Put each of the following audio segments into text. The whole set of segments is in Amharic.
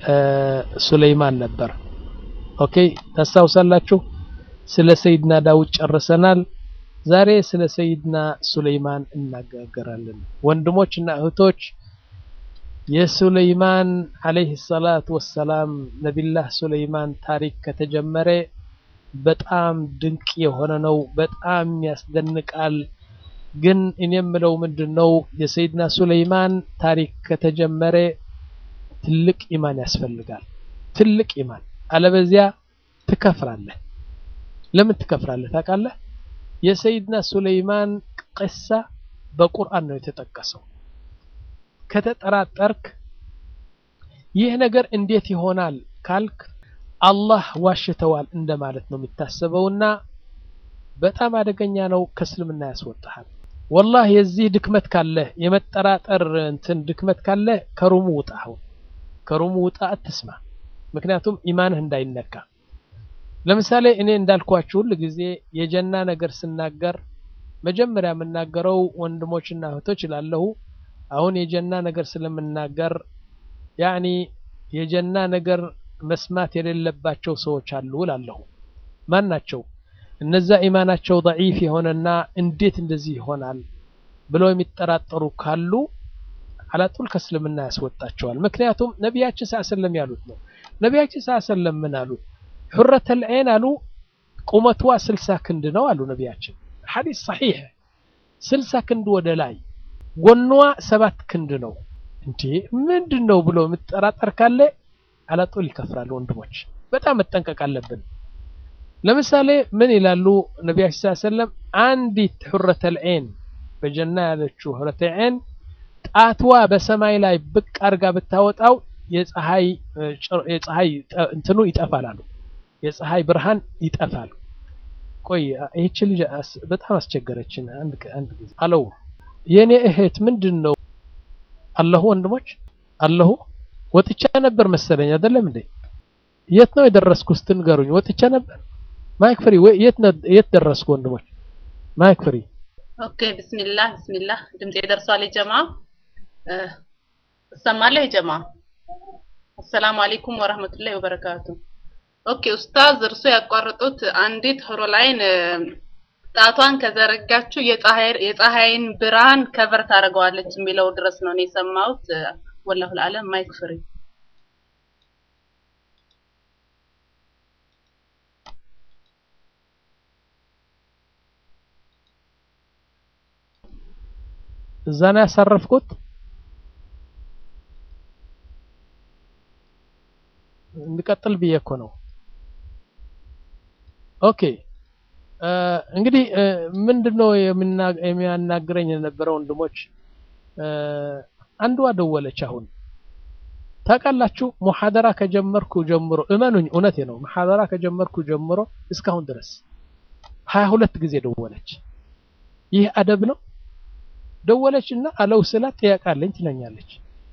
ሱለይማን ነበር። ኦኬ ታስታውሳላችሁ? ስለ ሰይድና ዳውድ ጨርሰናል። ዛሬ ስለ ሰይድና ሱለይማን እናገራለን። ወንድሞች እና እህቶች የሱለይማን አለይሂ ሰላት ወሰላም ነቢላህ ሱለይማን ታሪክ ከተጀመረ በጣም ድንቅ የሆነ ነው። በጣም ያስደንቃል። ግን እኔ የምለው ምንድን ነው የሰይድና ሱለይማን ታሪክ ከተጀመረ ትልቅ ኢማን ያስፈልጋል። ትልቅ ኢማን አለበዚያ ትከፍራለህ። ለምን ትከፍራለህ ታውቃለህ? የሰይድና ሱለይማን ቅሳ በቁርአን ነው የተጠቀሰው። ከተጠራጠርክ ይህ ነገር እንዴት ይሆናል ካልክ አላህ ዋሽተዋል እንደማለት ነው የሚታሰበውና በጣም አደገኛ ነው። ከእስልምና ያስወጣሃል። ወላህ የዚህ ድክመት ካለህ የመጠራጠር እንትን ድክመት ካለህ ከሩሙ ውጣ። አሁን ከሩሙ ውጣ፣ አትስማ። ምክንያቱም ኢማንህ እንዳይነካ። ለምሳሌ እኔ እንዳልኳችሁ ሁል ጊዜ የጀና ነገር ስናገር መጀመሪያ የምናገረው ወንድሞችና እህቶች ይላለሁ። አሁን የጀና ነገር ስለምናገር ያኒ የጀና ነገር መስማት የሌለባቸው ሰዎች አሉ እላለሁ። ማን ናቸው? እነዛ ኢማናቸው ደዒፍ የሆነና እንዴት እንደዚህ ይሆናል ብለው የሚጠራጠሩ ካሉ አላጡል ከእስልምና ያስወጣቸዋል። ምክንያቱም ነቢያችን ሰለም ያሉት ነው። ነቢያችን ሰለም ምን አሉ? ሑረተል ዐይን አሉ ቁመቷ ስልሳ ክንድ ነው አሉ ነቢያችን። ሐዲስ ሰሒሕ ስልሳ ክንድ ወደ ላይ ጎኗ ሰባት ክንድ ነው። እንዴ ምንድን ነው ብሎ የምጠራጠር ካለ አላጡል ይከፍራል። ወንድሞች በጣም መጠንቀቅ አለብን። ለምሳሌ ምን ይላሉ ነቢያችን ሰለም አንዲት ሑረተል ዐይን በጀና ያለችው ሑረተል ዐይን ጣትዋ በሰማይ ላይ ብቅ አድርጋ ብታወጣው የፀሐይ የፀሐይ እንትኑ ይጠፋል አሉ። የፀሐይ ብርሃን ይጠፋል። ቆይ ይህች ልጅ በጣም አስቸገረችን። አንድ አንድ ጊዜ አለው የኔ እህት ምንድን ነው አለሁ ወንድሞች አለሁ ወጥቻ ነበር መሰለኝ አይደለም እንዴ? የት ነው የደረስኩ ስትንገሩኝ ወጥቻ ነበር። ማይክ ፍሪ የት የት ደረስኩ ወንድሞች? ማይክ ፍሪ ኦኬ ቢስሚላህ ቢስሚላህ ድምጼ ደርሷል የጀማ እሰማለሁ የጀማ አሰላሙ አለይኩም ወራህመቱላሂ ወበረካቱ ኦኬ ኡስታዝ እርሶ ያቋረጡት አንዲት ሆሮላይን ጣቷን ከዘረጋችሁ የፀሐይን ብርሃን ከቨር ታደርገዋለች የሚለው ድረስ ነው እኔ የሰማሁት ወላሁ ለዓለም ማይክ ፍሪ እዛ ነው ያሳረፍኩት። እንቀጥል ብዬ እኮ ነው። ኦኬ እንግዲህ ምንድነው የሚያናግረኝ የነበረው ወንድሞች፣ አንዷ ደወለች። አሁን ታውቃላችሁ ሙሐደራ ከጀመርኩ ጀምሮ እመኑኝ፣ እውነቴ ነው። ሙሐደራ ከጀመርኩ ጀምሮ እስካሁን ድረስ ሀያ ሁለት ጊዜ ደወለች። ይህ አደብ ነው? ደወለች እና አለው ስላት ጥያቄ አለኝ ትለኛለች።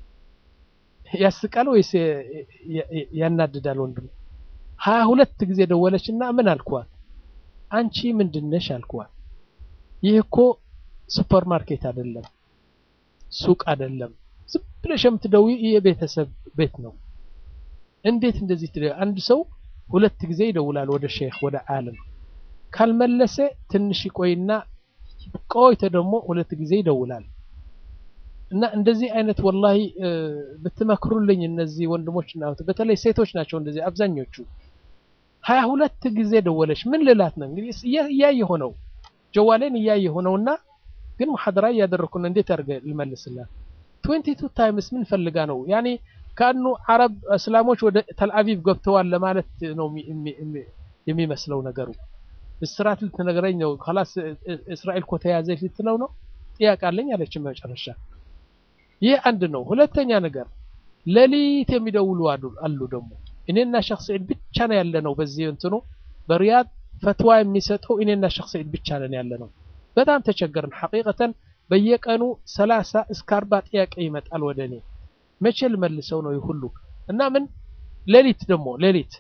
ያስቃል ወይስ ያናድዳል? ወንድም ሀያ ሁለት ጊዜ ደወለች እና ምን አልኳት? አንቺ ምንድነሽ አልኳት። ይህ እኮ ሱፐር ማርኬት አይደለም፣ ሱቅ አይደለም። ዝም ብለሽ የምትደውይ የቤተሰብ ቤት ነው። እንዴት እንደዚህ ትደ አንድ ሰው ሁለት ጊዜ ይደውላል ወደ ሼክ ወደ ዓለም ካልመለሰ ትንሽ ይቆይና ቆይተ ደግሞ ሁለት ጊዜ ይደውላል። እና እንደዚህ አይነት ወላሂ ብትመክሩልኝ እነዚህ ወንድሞችና በተለይ ሴቶች ናቸው እንደዚህ አብዛኞቹ። ሀያ ሁለት ጊዜ ደወለች። ምን ልላት ነው እንግዲህ እያየ ሆነው ጀዋሌን እያየ ሆነውና ግን ሙሐደራ እያደረኩ ነው። እንዴት አድርገ ልመልስላት? ትዌንቲ ቱ ታይምስ ምን ፈልጋ ነው? ያኔ ካኑ አረብ እስላሞች ወደ ተልአቪቭ ገብተዋል ለማለት ነው የሚመስለው ነገሩ። እስራት ልትነግረኝ ነው። ኸላስ እስራኤል እኮ ተያዘች ልትለው ነው። ጥያቄ አለኝ አለች መጨረሻ። ይህ አንድ ነው። ሁለተኛ ነገር ሌሊት የሚደውሉ አሉ ደግሞ እኔና ሸክ ሰዒድ ብቻ ነው ያለ ነው። በዚህ እንትኑ በሪያድ ፈትዋ የሚሰጠው እኔና ሸክ ሰዒድ ብቻ ነን ያለ ነው። በጣም ተቸገርን ሐቂቀተን። በየቀኑ ሰላሳ እስከ አርባ ጥያቄ ይመጣል ወደ እኔ። መቼ ልመልሰው ነው ይህ ሁሉ እና ምን ሌሊት ደግሞ ሌሊት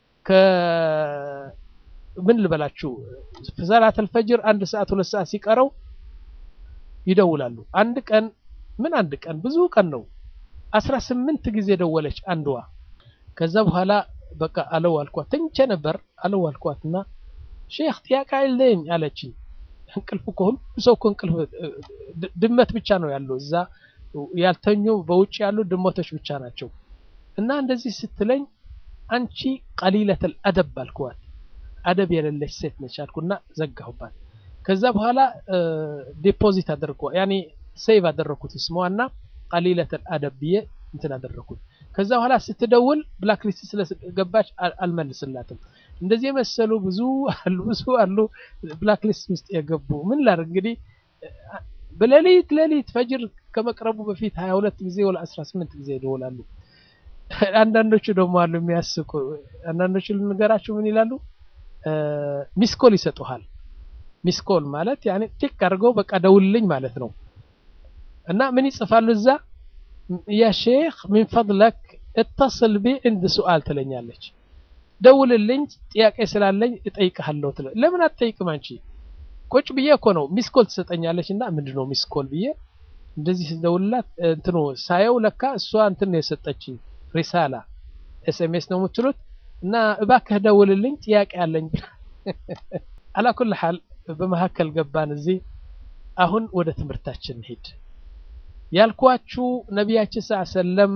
ምን ልበላችሁ ሰላተል ፈጅር አንድ ሰዓት ሁለት ሰዓት ሲቀረው ይደውላሉ። አንድ ቀን ምን አንድ ቀን ብዙ ቀን ነው አስራ ስምንት ጊዜ ደወለች አንዷ። ከዛ በኋላ በቃ አለው አልኳት ተኝቼ ነበር አለው አልኳትና ሼክ ጥያቄ አይለኝ አለችኝ እንቅልፍ እኮ ሁሉ ሰው እኮ እንቅልፍ ድመት ብቻ ነው ያለው እዛ ያልተኙ በውጭ ያሉ ድመቶች ብቻ ናቸው እና እንደዚህ ስትለኝ አንቺ ቀሊለተል አደብ አልኳት አደብ የሌለች ሴት ነች አልኩና ዘጋሁባት ከዛ በኋላ ዲፖዚት አደረግኩ ያኔ ሴቭ አደረግኩት ስሟና ቀሊለተል አደብ ብዬ እንትን አደረግኩት ከዛ በኋላ ስትደውል ብላክ ሊስት ስለገባች አልመልስላትም እንደዚህ የመሰሉ ብዙ አሉ ብዙ አሉ ብላክ ሊስት ውስጥ የገቡ ምን ላድርግ እንግዲህ በሌሊት ሌሊት ፈጅር ከመቅረቡ በፊት 22 ጊዜ ወላ 18 ጊዜ ይደውላሉ አንዳንዶቹ ደግሞ አሉ የሚያስቁ አንዳንዶቹ ልንገራችሁ ምን ይላሉ ሚስኮል ይሰጡሃል ሚስኮል ማለት ያኔ ቲክ አድርገው በቃ ደውልልኝ ማለት ነው እና ምን ይጽፋሉ እዛ ያ ሼክ ሚን ፈድለክ እተصል ቢ እንድ ሱአል ትለኛለች ደውልልኝ ጥያቄ ስላለኝ እጠይቅሃለሁ ትለ ለምን አትጠይቅም አንቺ ቁጭ ብዬ እኮ ነው ሚስኮል ትሰጠኛለች እና ምንድነው ሚስኮል ብዬ እንደዚህ ስደውልላት እንትኑ ሳየው ለካ እሷ እንትን የሰጠችኝ ሪሳላ ኤስኤምኤስ ነው የምትሉት እና እባክህ ደውልልኝ ጥያቄ አለኝ አላኩል ሐል በመካከል ገባን እዚህ አሁን ወደ ትምህርታችን እንሂድ ያልኳችሁ ነቢያችን ስ ሰለም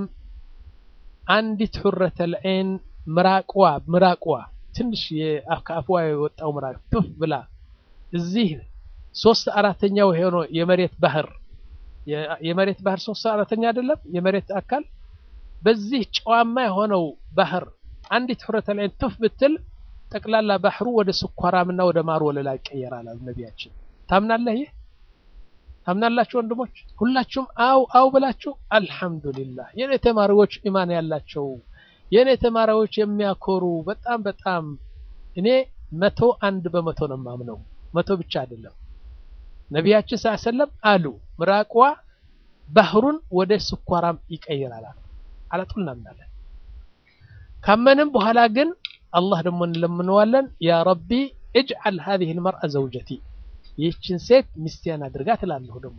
አንዲት ሑረተል ዐይን ምራቅዋ ምራቅዋ ትንሽ ከአፍዋ የወጣው ምራቅ ቱፍ ብላ እዚህ ሶስት አራተኛው የሆነው የመሬት ባህር የመሬት ባህር ሶስት አራተኛ አይደለም የመሬት አካል በዚህ ጨዋማ የሆነው ባህር አንዲት ሑረተል ዐይን ቱፍ ብትል ጠቅላላ ባህሩ ወደ ስኳራምና ወደ ማር ወለላ ይቀየራል አሉ ነቢያችን ታምናለህ ይህ ታምናላችሁ ወንድሞች ሁላችሁም አው አው ብላችሁ አልহামዱሊላህ የኔ ተማሪዎች ኢማን ያላቸው የኔ ተማሪዎች የሚያኮሩ በጣም በጣም እኔ መቶ አንድ በመቶ ነው ማምነው መቶ ብቻ አይደለም ነቢያችን ሰለም አሉ ምራቅዋ ባህሩን ወደ ስኳራም ይቀይራል አላጡል እናምናለን ካመንም በኋላ ግን አላህ ደግሞ እንለምነዋለን ያ ረቢ اجعل هذه المرأة زوجتي ይህችን ሴት ሚስቴን አድርጋ ትላለሁ ደግሞ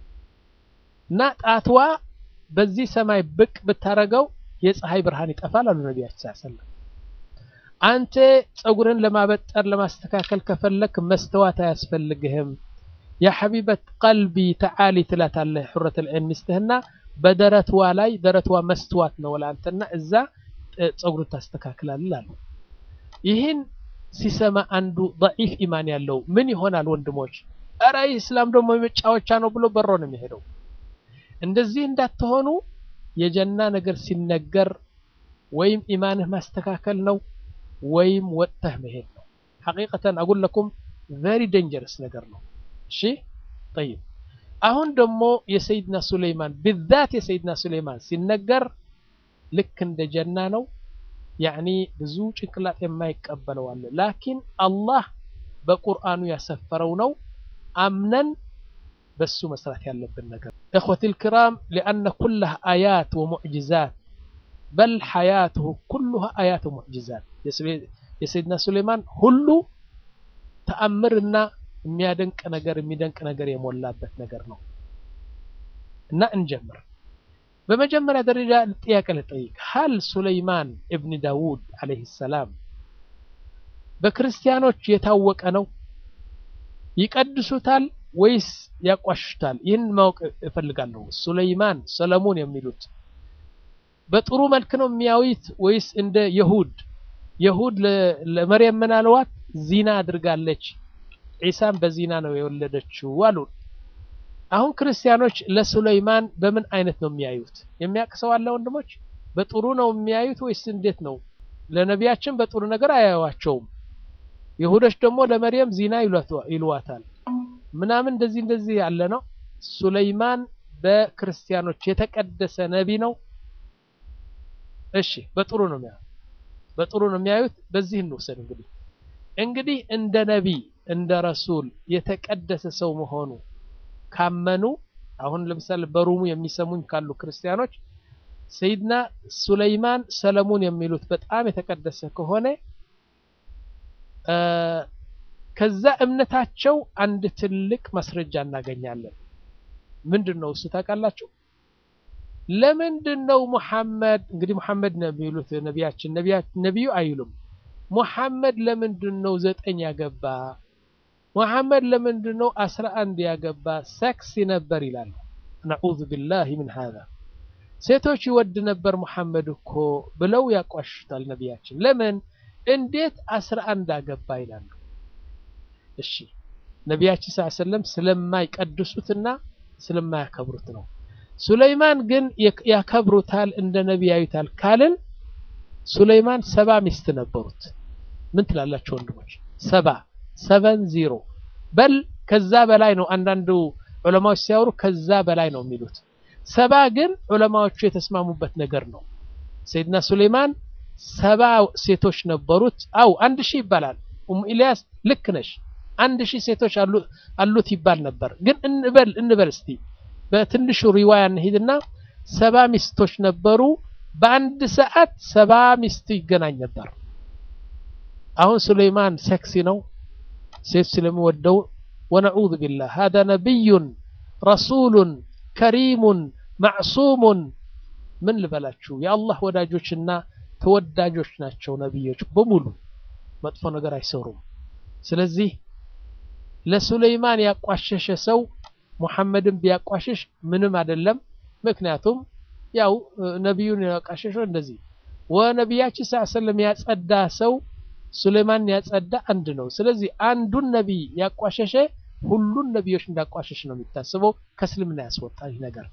እና ጣትዋ በዚህ ሰማይ ብቅ ብታረገው የፀሐይ ብርሃን ይጠፋል አሉ ነቢያችን ሰለም አንተ ፀጉርን ለማበጠር ለማስተካከል ከፈለክ መስተዋት አያስፈልግህም ያ ሐቢበት ቀልቢ ተዓሊ ትላታለህ ሑረት ልዕን ሚስትህና በደረትዋ ላይ ደረትዋ መስተዋት ነው ለአንተና እዛ ፀጉርን ታስተካክላለህ አሉ ይህን ሲሰማ አንዱ ضعيف ኢማን ያለው ምን ይሆናል ወንድሞች እረ እስላም ደግሞ መጫወቻ ነው ብሎ በሮ ነው የሚሄደው እንደዚህ እንዳትሆኑ የጀና ነገር ሲነገር ወይም ኢማንህ ማስተካከል ነው ወይም ወጥተህ መሄድ ነው ሐቂቀተን አጉል ለኩም ቨሪ ደንጀረስ ነገር ነው እሺ طيب አሁን ደግሞ የሰይድና ሱለይማን بالذات የሰይድና ሱለይማን ሲነገር ልክ እንደ ጀና ነው ያኒ ብዙ ጭንቅላት የማይቀበለው አለ ላኪን አላህ በቁርአኑ ያሰፈረው ነው አምነን በሱ መስራት ያለብን ነገር እخوتي الكرام لأن كلها آيات ومعجزات بل حياته كلها آيات ومعجزات የሰይድና ሱሌማን ሁሉ ተአምርና የሚያደንቅ ነገር የሚደንቅ ነገር የሞላበት ነገር ነው እና እንጀምር በመጀመሪያ ደረጃ ጥያቄ ልጠይቅ ሀል ሱለይማን እብን ዳውድ አለይሂ ሰላም በክርስቲያኖች የታወቀ ነው ይቀድሱታል ወይስ ያቋሽታል ይህን ማወቅ እፈልጋለሁ ሱለይማን ሰለሞን የሚሉት በጥሩ መልክ ነው የሚያዩት ወይስ እንደ የሁድ የሁድ ለመርየም ምን አለዋት ዚና አድርጋለች ዒሳን በዚና ነው የወለደችው አሉ አሁን ክርስቲያኖች ለሱለይማን በምን አይነት ነው የሚያዩት የሚያውቅ ሰው አለ ወንድሞች በጥሩ ነው የሚያዩት ወይስ እንዴት ነው ለነቢያችን በጥሩ ነገር አያዩዋቸውም ይሁዶች ደግሞ ለመርየም ዚና ይሏታል ምናምን እንደዚህ እንደዚህ ያለ ነው ሱለይማን በክርስቲያኖች የተቀደሰ ነቢ ነው እሺ በጥሩ ነው የሚያዩት በጥሩ ነው የሚያዩት በዚህ እንውሰድ እንግዲህ እንግዲህ እንደ ነቢ እንደ ረሱል የተቀደሰ ሰው መሆኑ ካመኑ አሁን ለምሳሌ በሩሙ የሚሰሙኝ ካሉ ክርስቲያኖች ሰይድና ሱለይማን ሰለሞን የሚሉት በጣም የተቀደሰ ከሆነ ከዛ እምነታቸው አንድ ትልቅ ማስረጃ እናገኛለን ምንድን ነው እሱ ታውቃላችሁ ለምንድን ነው ሙሐመድ እንግዲህ ሙሐመድ ነው የሚሉት ነቢያችን ነቢዩ አይሉም ሙሐመድ ለምንድን ነው ዘጠኝ ያገባ ሙሐመድ ለምንድን ነው አስራ አንድ ያገባ ሰክሲ ነበር ይላሉ ነዑዙ ቢላሂ ምን ሀዛ ሴቶች ይወድ ነበር ሙሐመድ እኮ ብለው ያቋሽታል ነቢያችን ለምን እንዴት አስራ አንድ አገባ ይላሉ እሺ ነቢያችን ስ ሰለም ስለማይቀድሱትና ስለማያከብሩት ነው ሱለይማን ግን ያከብሩታል እንደ ነቢይ ያዩታል ካልን ሱለይማን ሰባ ሚስት ነበሩት ምን ትላላችሁ ወንድሞች ሰባ ሰቨን ዚሮ በል ከዛ በላይ ነው አንዳንዱ ዑለማዎች ሲያወሩ ከዛ በላይ ነው የሚሉት ሰባ ግን ዑለማዎቹ የተስማሙበት ነገር ነው ሰይድና ሱሌይማን ሰባ ሴቶች ነበሩት አው አንድ ሺህ ይባላል ኡም ኢልያስ ልክ ነሽ አንድ ሺህ ሴቶች አሉት ይባል ነበር ግን እንበል እንበል እስቲ በትንሹ ሪዋያ እንሂድና ሰባ ሚስቶች ነበሩ በአንድ ሰዓት ሰባ ሚስት ይገናኝ ነበር አሁን ሱሌይማን ሴክሲ ነው ሴት ስለሚወደው ወነዑዙ ቢላህ هذا ነቢይ ረሱል ከሪሙን ማዕሱሙን ምን ልበላችሁ የአላህ ወዳጆችና ተወዳጆች ናቸው ነቢዮች በሙሉ መጥፎ ነገር አይሰሩም ስለዚህ ለሱለይማን ያቋሸሸ ሰው ሙሐመድን ቢያቋሽሽ ምንም አይደለም ምክንያቱም ያው ነቢዩን ያቋሸሸው እንደዚህ ወነቢያችን ስ ሰለም ያጸዳ ሰው ሱሌማን ያጸዳ አንድ ነው ስለዚህ አንዱን ነቢይ ያቋሸሸ ሁሉን ነቢዮች እንዳቋሸሽ ነው የሚታስበው ከእስልምና ያስወጣ ይህ ነገር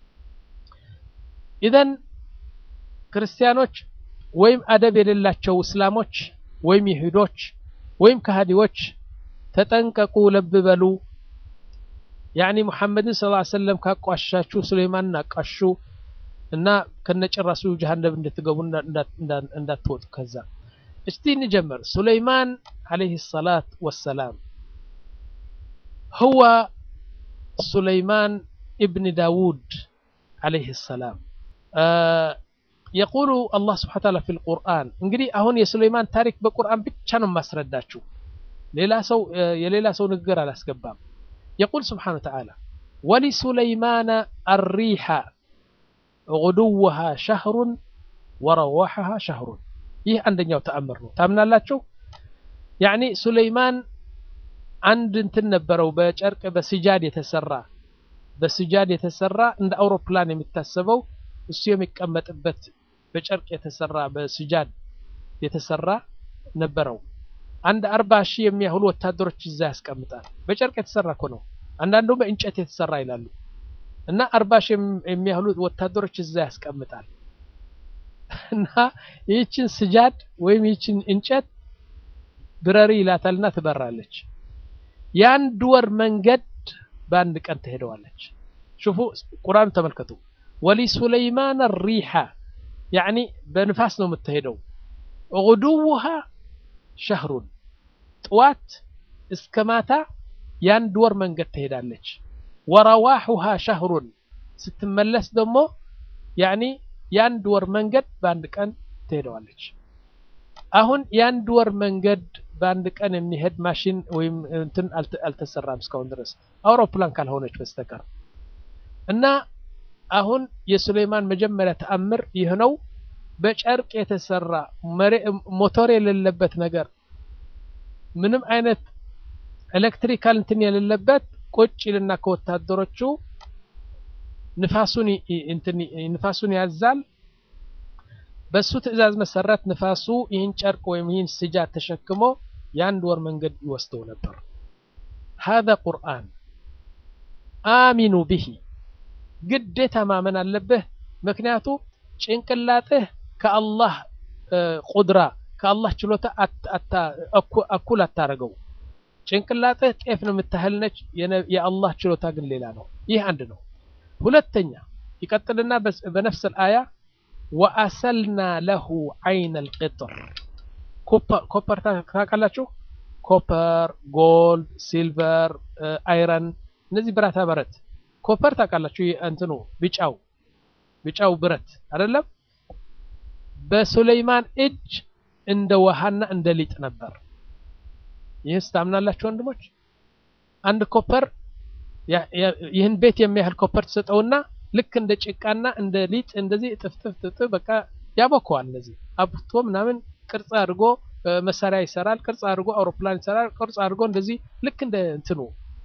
ኢዘን ክርስቲያኖች ወይም አደብ የሌላቸው እስላሞች ወይም ይሁዶች ወይም ከሃዲዎች ተጠንቀቁ ለብ በሉ ያኒ ሙሐመድን ስ ሰለም ካቋሻችሁ ሱሌማንን አቃሹ እና ከነጭራሱ ጀሃነም እንድትገቡ እንዳትወጡ ከዛ እስቲ እንጀምር ሱለይማን عليه الصلاة والسلام هو سليمان ابن داود عليه السلام آه يقول الله سبحانه وتعالى في القرآن እንግዲህ አሁን የሱለይማን ታሪክ በቁርአን ብቻ ነው ማስረዳችሁ ሌላ ሰው የሌላ ሰው ንግግር አላስገባም يقول سبحانه وتعالى ولسليمان الريح غدوها شهر ورواحها شهر ይህ አንደኛው ተአምር ነው ታምናላችሁ ያኒ ሱለይማን አንድ እንትን ነበረው በጨርቅ በስጃድ የተሰራ በስጃድ የተሰራ እንደ አውሮፕላን የሚታሰበው እሱ የሚቀመጥበት በጨርቅ የተሰራ በስጃድ የተሰራ ነበረው አንድ አርባ ሺህ የሚያህሉ ወታደሮች እዛ ያስቀምጣል በጨርቅ የተሰራ እኮ ነው አንዳንዱ በእንጨት የተሰራ ይላሉ እና አርባ ሺህ የሚያህሉ ወታደሮች እዛ ያስቀምጣል እና ይህችን ስጃድ ወይም ይህችን እንጨት ብረሪ ይላታልና ትበራለች የአንድ ወር መንገድ በአንድ ቀን ትሄደዋለች ሽፉ ቁርአን ተመልከቱ ወሊሱለይማን ሪሓ ያኒ በንፋስ ነው የምትሄደው ጉዱውሃ ሸህሩን ጥዋት እስከ ማታ የአንድ ወር መንገድ ትሄዳለች ወረዋሑሃ ሸህሩን ስትመለስ ደግሞ ያኒ የአንድ ወር መንገድ በአንድ ቀን ትሄደዋለች አሁን የአንድ ወር መንገድ በአንድ ቀን የሚሄድ ማሽን ወይም እንትን አልተሰራም እስካሁን ድረስ አውሮፕላን ካልሆነች በስተቀር እና አሁን የሱሌይማን መጀመሪያ ተአምር ይህ ነው በጨርቅ የተሰራ ሞተር የሌለበት ነገር ምንም አይነት ኤሌክትሪካል እንትን የሌለበት ቁጭ ይልና ከወታደሮቹ ንፋሱን እንትን ንፋሱን ያዛል በሱ ትዕዛዝ መሰረት ንፋሱ ይህን ጨርቅ ወይም ይህን ስጃድ ተሸክሞ የአንድ ወር መንገድ ይወስደው ነበር هذا ቁርአን አሚኑ ብሂ ግዴታ ማመን አለብህ ምክንያቱ ጭንቅላትህ ከአላህ ቁድራ ከአላህ ችሎታ እኩል አታረገው ጭንቅላትህ ጤፍ ነው የምታህል ነች የአላህ ችሎታ ግን ሌላ ነው ይህ አንድ ነው ሁለተኛ ይቀጥልና በነፍስ አያ ወአሰልና ለሁ አይን አልቅጥር ኮፐር ታውቃላችሁ ኮፐር ጎልድ ሲልቨር አይረን እነዚህ ብረታ ብረት ኮፐር ታውቃላችሁ እንትኑ ቢጫው ቢጫው ብረት አይደለም በሱለይማን እጅ እንደ ውሃና እንደ ሊጥ ነበር ይህስ ታምናላችሁ ወንድሞች አንድ ኮፐር ይህን ቤት የሚያህል ኮፐር ትሰጠውና ልክ እንደ ጭቃና እንደ ሊጥ እንደዚህ እጥፍጥፍ ጥፍጥፍ በቃ ያቦከዋል። እንደዚህ አብቶ ምናምን ቅርጽ አድርጎ መሳሪያ ይሰራል። ቅርጽ አድርጎ አውሮፕላን ይሰራል። ቅርጽ አድርጎ እንደዚህ ልክ እንደ እንትኑ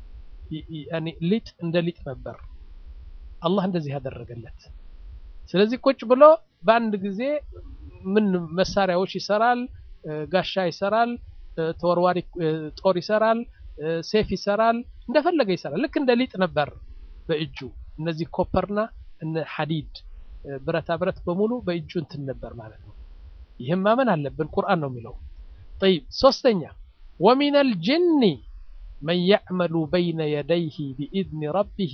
ሊጥ እንደ ሊጥ ነበር። አላህ እንደዚህ ያደረገለት። ስለዚህ ቁጭ ብሎ በአንድ ጊዜ ምን መሳሪያዎች ይሰራል፣ ጋሻ ይሰራል፣ ተወርዋሪ ጦር ይሰራል፣ ሴፍ ይሰራል፣ እንደፈለገ ይሰራል። ልክ እንደ ሊጥ ነበር በእጁ እነዚህ ኮፐርና እነ ሐዲድ ብረታ ብረት በሙሉ በእጁ እንትን ነበር ማለት ነው። ይህም ማመን አለብን፣ ቁርአን ነው የሚለው። ጠይብ ሶስተኛ ወሚነል ጅኒ መን ያዕመሉ በይነ የደይህ ቢኢዝኒ ረቢህ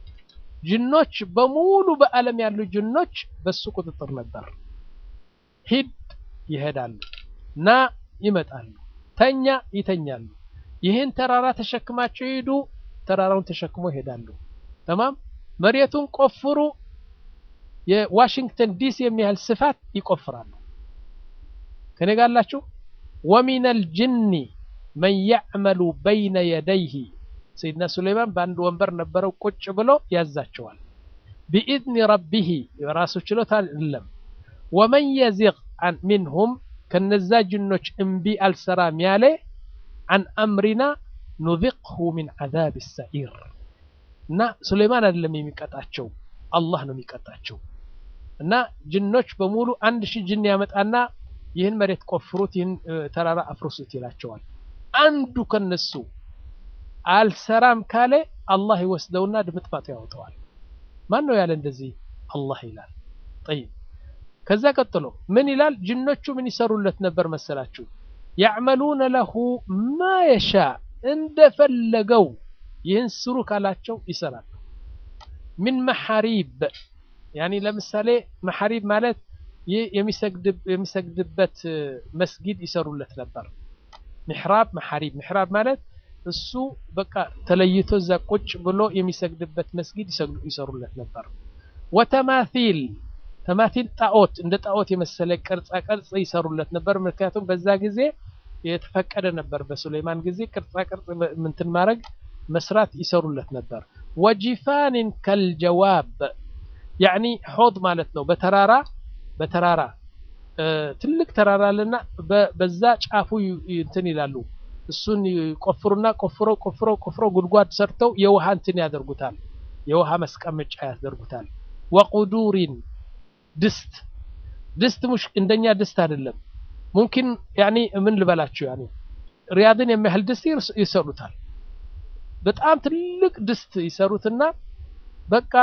ጅኖች በሙሉ በዓለም ያሉ ጅኖች በሱ ቁጥጥር ነበር። ሂድ ይሄዳሉ፣ ና ይመጣሉ፣ ተኛ ይተኛሉ። ይህን ተራራ ተሸክማቸው ሂዱ፣ ተራራውን ተሸክሞ ይሄዳሉ። ተማም መሬቱን ቆፍሩ፣ የዋሽንግተን ዲሲ የሚያህል ስፋት ይቆፍራሉ። ከኔ ጋር አላችሁ? ወሚነል ጅኒ መን ያዕመሉ በይነ የደይህ ሰይድና ሱለይማን በአንድ ወንበር ነበረው ቁጭ ብሎ ያዛቸዋል። ቢኢዝኒ ረቢህ የራሱ ችሎታ የለም። ወመን የዚግ ሚንሁም ከነዛ ጅኖች እምቢ አልሰራም ያለ አን አምሪና ኑዚቅሁ ሚን ዓዛብ ሰዒር እና ሱለይማን አይደለም የሚቀጣቸው አላህ ነው የሚቀጣቸው። እና ጅኖች በሙሉ አንድ ሺህ ጅን ያመጣና ይህን መሬት ቆፍሩት፣ ይህን ተራራ አፍርሱት ይላቸዋል። አንዱ ከነሱ አልሰራም ካለ አላህ ይወስደውና ድምጥማጡ ያወጣዋል። ማን ነው ያለ እንደዚህ? አላህ ይላል። ጠይብ ከዛ ቀጥሎ ምን ይላል? ጅኖቹ ምን ይሰሩለት ነበር መሰላችሁ? ያዕመሉነ ለሁ ማ የሻ እንደፈለገው ይህን ስሩ ካላቸው ይሰራሉ። ሚን መሐሪብ ያኒ ለምሳሌ መሐሪብ ማለት ይህ የሚሰግድበት መስጊድ ይሰሩለት ነበር። ምሕራብ መሐሪብ ምሕራብ ማለት እሱ በቃ ተለይቶ እዛ ቁጭ ብሎ የሚሰግድበት መስጊድ ይሰሩለት ነበር። ወተማሲል ተማሲል ጣዖት እንደ ጣዖት የመሰለ ቅርጻ ቅርጽ ይሰሩለት ነበር። ምክንያቱም በዛ ጊዜ የተፈቀደ ነበር። በሱሌይማን ጊዜ ቅርጻ ቅርጽ ምንትን ማድረግ መስራት ይሰሩለት ነበር። ወጂፋንን ከልጀዋብ ያኒ ሆድ ማለት ነው። በተራራ በተራራ ትልቅ ተራራ አለና በዛ ጫፉ እንትን ይላሉ እሱን ቆፍሩና ቆፍረው ቆፍረው ቆፍረው ጉድጓድ ሰርተው የውሃ እንትን ያደርጉታል። የውሃ መስቀመጫ ያደርጉታል። ወቁዱሪን ድስት ድስት ሙሽ እንደኛ ድስት አይደለም። ሙምኪን ያኒ ምን ልበላችሁ ያኒ ሪያድን የሚያህል ድስት ይሰሩታል። በጣም ትልቅ ድስት ይሰሩትና በቃ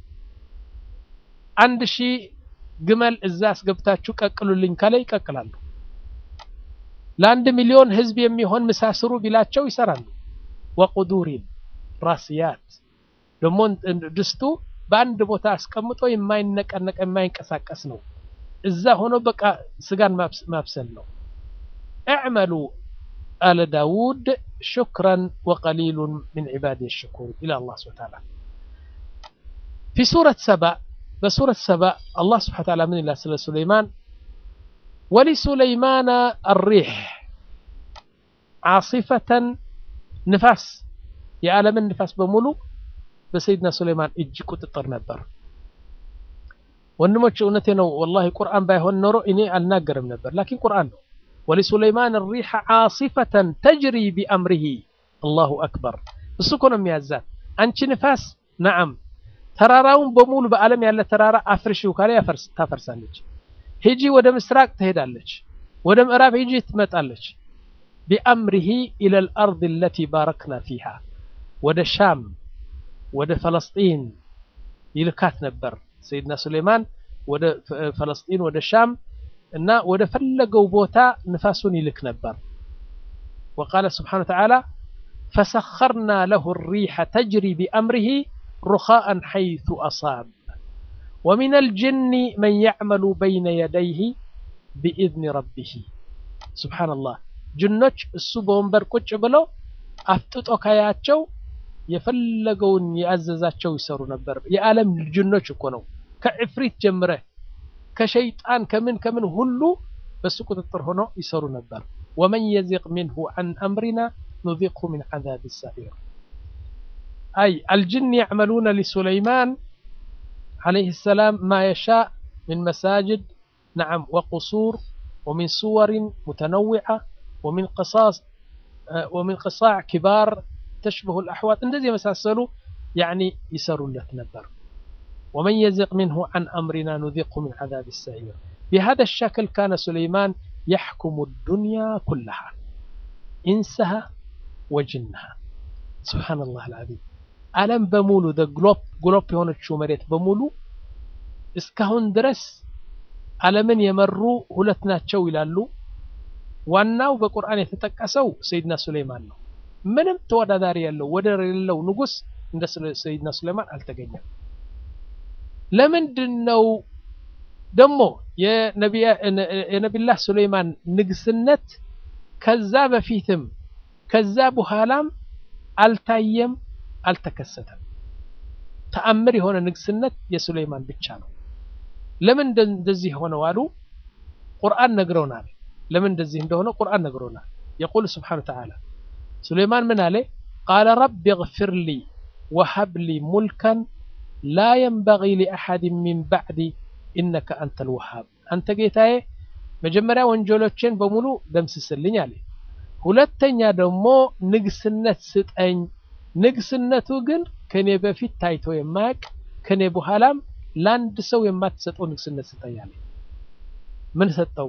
አንድ ሺህ ግመል እዛ አስገብታችሁ ቀቅሉልኝ ካለ ይቀቅላሉ። ለአንድ ሚሊዮን ህዝብ የሚሆን ምሳ ስሩ ቢላቸው ይሰራሉ። ወቁዱሪን ራስያት ደግሞ ድስቱ በአንድ ቦታ አስቀምጦ የማይነቀነቅ የማይንቀሳቀስ ነው። እዛ ሆኖ በቃ ስጋን ማብሰል ነው። እዕመሉ አለ ዳውድ ሹክረን ወቀሊሉን ምን ዒባድ ሽኩር ኢላ አላህ ስብሐ ተዓላ ፊ ሱረት ሰባ በሱረት ሰባ አላህ ስብሐ ተዓላ ምን ይላል ስለ ሱለይማን ወሊሱለይማን አሪሕ ዓሲፈተን ንፋስ የዓለምን ንፋስ በሙሉ በሰይድና ሱለይማን እጅ ቁጥጥር ነበር። ወንድሞች እውነቴ ነው ወላሂ ቁርአን ባይሆን ኖሮ እኔ አልናገርም ነበር። ላኪን ቁርአን ነው። ወሊሱለይማን ሪሐ ዓሲፈተን ተጅሪ ቢአምሪሂ አላሁ አክበር። እሱ እኮ ነው የሚያዛት። አንቺ ንፋስ ነዓም፣ ተራራውን በሙሉ በዓለም ያለ ተራራ አፍርሺው ካለ ታፈርሳለች። ሂጂ ወደ ምስራቅ ትሄዳለች፣ ወደ ምዕራብ ሂጂ ትመጣለች። ቢአምሪሂ ኢለል አርድ አለቲ ባረክና ፊሃ ወደ ሻም ወደ ፈለስጢን ይልካት ነበር። ሰይድና ሱሌይማን ወደ ፈለስጢን ወደ ሻም እና ወደ ፈለገው ቦታ ንፋሱን ይልክ ነበር። ወቃለ ስብሓነ ወተዓላ ፈሰኸርና ለሁ ሪሐ ተጅሪ ቢአምሪሂ ሩኻአን ሐይቱ አሳብ ወሚነል ጅኒ መን ያዕመሉ በይነ የደይህ ቢኢዝኒ ረቢህ። ሱብሓነላህ ጅኖች እሱ በወንበር ቁጭ ብለው አፍጥጦ ካያቸው የፈለገውን የአዘዛቸው ይሰሩ ነበር። የዓለም ጅኖች እኮ ነው። ከዕፍሪት ጀምረህ ከሸይጣን ከምን ከምን ሁሉ በሱ ቁጥጥር ሆኖ ይሰሩ ነበር። ወመን የዚቅ ሚንሁ አን አምሪና ኑዚቅሁ ሚን ዓዛብ ሰዒር። አይ አልጅን ያዕመሉነ ሊሱለይማን عليه السلام ما يشاء من مساجد نعم وقصور ومن صور متنوعة ومن قصاص ومن قصاع كبار تشبه الأحواض እንደዚህ የመሳሰሉ يعني يسروا نبر ومن يزق منه عن أمرنا نذقه من عذاب السعير بهذا الشكل كان سليمان يحكم الدنيا كلها إنسها وجنها سبحان الله العظيم ዓለም በሙሉ ግሎብ ግሎብ የሆነችው መሬት በሙሉ እስካሁን ድረስ ዓለምን የመሩ ሁለት ናቸው ይላሉ። ዋናው በቁርአን የተጠቀሰው ሰይድና ሱሌይማን ነው። ምንም ተወዳዳሪ ያለው ወደር የሌለው ንጉስ እንደ ሰይድና ሱሌይማን አልተገኘም። ለምንድን ነው ደግሞ የነቢላህ ሱሌይማን ንግስነት ከዛ በፊትም ከዛ በኋላም አልታየም፣ አልተከሰተም። ተአምር የሆነ ንግስነት የሱሌይማን ብቻ ነው። ለምን እንደዚህ ሆነው አሉ? ቁርአን ነግረውናል። ለምን እንደዚህ እንደሆነ ቁርአን ነግሮናል። የቁል ስብሓነ ወተዓላ ሱሌይማን ምን አለ? ቃለ ረቢ እግፊር ሊ ወሀብ ሊ ሙልከን ላ የንበጊ ሊአሐድን ሚን ባዕዲ ኢነከ አንተል ወሃብ። አንተ ጌታዬ መጀመሪያ ወንጀሎችን በሙሉ ደምስስልኝ አለ። ሁለተኛ ደግሞ ንግስነት ስጠኝ። ንግስነቱ ግን ከኔ በፊት ታይቶ የማያውቅ ከኔ በኋላም ለአንድ ሰው የማትሰጠው ንግስነት ስጠኝ አለ። ምን ሰጠው?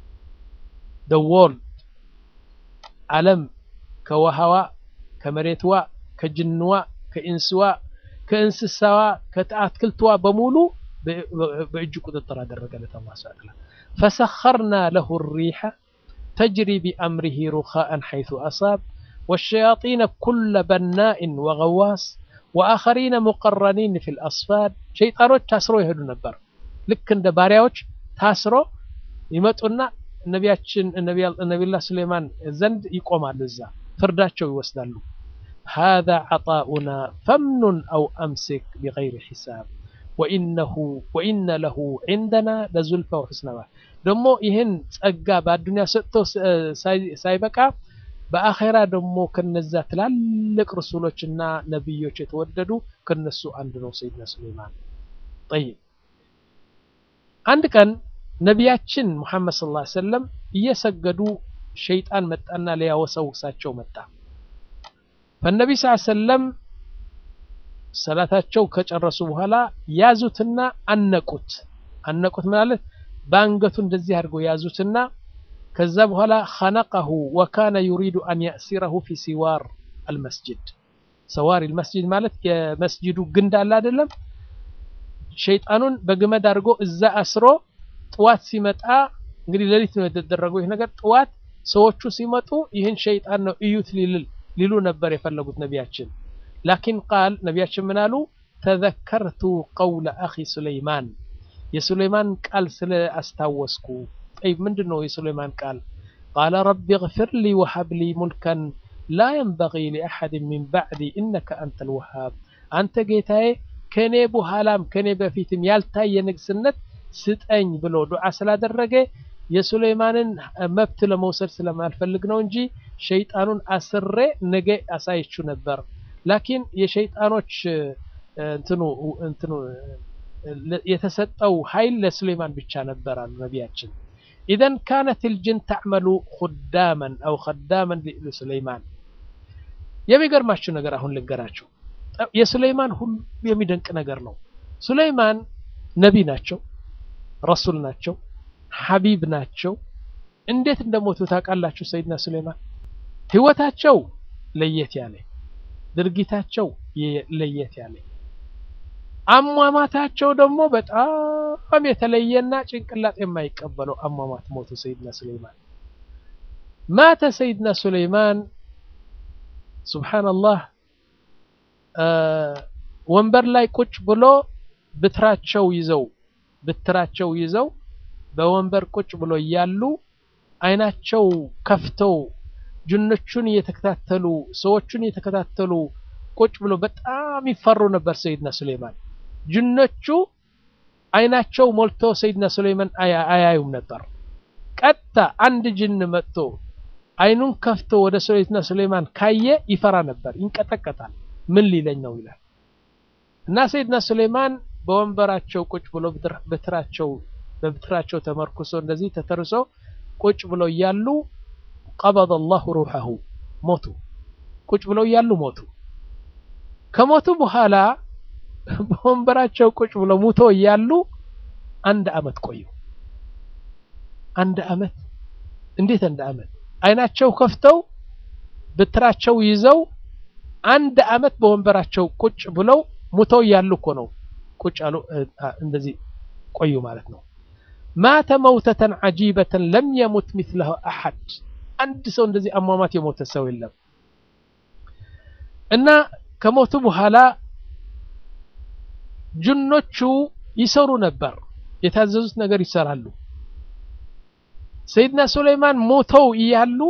ደወርልድ ዓለም ከውሃዋ ከመሬትዋ ከጅንዋ ከኢንስዋ ከእንስሳዋ ከአትክልትዋ በሙሉ በእጅ ቁጥጥር አደረገለት አላህ ሱብሓነሁ ወተዓላ። ፈሰኸርና ለሁ ሪሐ ተጅሪ ቢአምሪሂ ሩኻአን ሐይሱ አሳብ ወሸያጢነ ኩለ በናኢን ወገዋስ ወአኸሪነ ሙቀረኒን ፊል አስፋድ። ሸይጣኖች ታስሮ ይሄዱ ነበር። ልክ እንደ ባሪያዎች ታስሮ ይመጡና ነቢያችን ነቢዩላህ ሱሌይማን ዘንድ ይቆማሉ። እዛ ፍርዳቸው ይወስዳሉ። ሃዛ ዐጣኡና ፈምኑን አው አምሲክ ቢገይሪ ሒሳብ ወኢነሁ ወኢነ ለሁ ዒንደና ለዙልፈ ወሑስነ መአብ። ደግሞ ይህን ጸጋ በአዱንያ ሰጥቶ ሳይበቃ በአኼራ ደግሞ ከነዛ ትላልቅ ርሱሎችና ነቢዮች የተወደዱ ከነሱ አንዱ ነው ሰይድና ሱሌይማን። ጠይብ አንድ ቀን ነቢያችን ሙሐመድ ሰለላሁ ዐለይሂ ወሰለም እየሰገዱ ሸይጣን መጣና ሊያወሰውሳቸው መጣ። ፈነቢ ሰለላሁ ዐለይሂ ወሰለም ሰላታቸው ከጨረሱ በኋላ ያዙትና አነቁት። አነቁት ማለት በአንገቱ እንደዚህ አድርገው ያዙትና ከዛ በኋላ ኸነቀሁ ወካነ ዩሪዱ አን ያእሲረሁ ፊ ሲዋር አልመስጅድ። ሰዋሪ አልመስጅድ ማለት የመስጅዱ ግንድ አለ አይደለም? ሸይጣኑን በግመድ አድርጎ እዛ አስሮ ጥዋት ሲመጣ እንግዲህ ሌሊት ነው የተደረገው ይህ ነገር። ጥዋት ሰዎቹ ሲመጡ ይህን ሸይጣን ነው እዩት ሊሉ ነበር የፈለጉት ነቢያችን። ላኪን ቃል ነቢያችን ምን አሉ? ተዘከርቱ ቀውለ አኺ ሱለይማን የሱለይማን ቃል ስለ አስታወስኩ። ጠይብ ምንድን ነው የሱለይማን ቃል? ቃለ ረቢ እግፊር ሊ ወሀብ ሊ ሙልከን ላ የንበጊ ሊአሐድን ሚን ባዕዲ ኢነከ አንተል ወሃብ። አንተ ጌታዬ ከኔ በኋላም ከኔ በፊትም ያልታየ ንግስነት ስጠኝ ብሎ ዱዓ ስላደረገ የሱለይማንን መብት ለመውሰድ ስለማልፈልግ ነው እንጂ ሸይጣኑን አስሬ ነገ አሳይችሁ ነበር። ላኪን የሸይጣኖች እንትኑ እንትኑ የተሰጠው ኃይል ለሱለይማን ብቻ ነበር አሉ ነቢያችን። ኢዘን ካነት ልጅን ተዕመሉ ሁዳመን አው ከዳመን ለሱለይማን። የሚገርማችሁ ነገር አሁን ልንገራችሁ። የሱለይማን ሁሉ የሚደንቅ ነገር ነው። ሱለይማን ነቢ ናቸው፣ ረሱል ናቸው፣ ሐቢብ ናቸው። እንዴት እንደሞቱ ታውቃላችሁ? ሰይድና ሱለይማን ህይወታቸው ለየት ያለ ድርጊታቸው ለየት ያለ አሟሟታቸው ደግሞ በጣም የተለየና ጭንቅላት የማይቀበለው አሟሟት ሞቱ ሰይድና ሱለይማን። ማተ ሰይድና ሱለይማን ሱብሓነላህ ወንበር ላይ ቁጭ ብሎ ብትራቸው ይዘው ብትራቸው ይዘው በወንበር ቁጭ ብሎ እያሉ አይናቸው ከፍተው ጅኖቹን እየተከታተሉ ሰዎቹን እየተከታተሉ ቁጭ ብሎ በጣም ይፈሩ ነበር ሰይድና ሱለይማን። ጅኖቹ አይናቸው ሞልቶ ሰይድና ሱለይማን አያዩም ነበር። ቀጥታ አንድ ጅን መጥቶ አይኑን ከፍቶ ወደ ሰይድና ሱለይማን ካየ ይፈራ ነበር፣ ይንቀጠቀጣል። ምን ሊለኝ ነው ይላል። እና ሰይድና ሱለይማን በወንበራቸው ቁጭ ብሎ በትራቸው በብትራቸው ተመርኩሶ እንደዚህ ተተርሶ ቁጭ ብለው እያሉ ቀበض አላሁ ሩሐሁ ሞቱ። ቁጭ ብለው እያሉ ሞቱ። ከሞቱ በኋላ በወንበራቸው ቁጭ ብለው ሙቶ እያሉ አንድ አመት ቆዩ። አንድ አመት እንዴት አንድ አመት? አይናቸው ከፍተው ብትራቸው ይዘው አንድ አመት በወንበራቸው ቁጭ ብለው ሙተው እያሉ እኮ ነው ቁጭ አሉ። እንደዚህ ቆዩ ማለት ነው። ማተ መውተተን ዐጂበተን ለም የሙት ሚስለሁ አሐድ አንድ ሰው እንደዚህ አሟሟት የሞተ ሰው የለም። እና ከሞቱ በኋላ ጅኖቹ ይሰሩ ነበር፣ የታዘዙት ነገር ይሰራሉ። ሰይድና ሱለይማን ሞተው እያሉ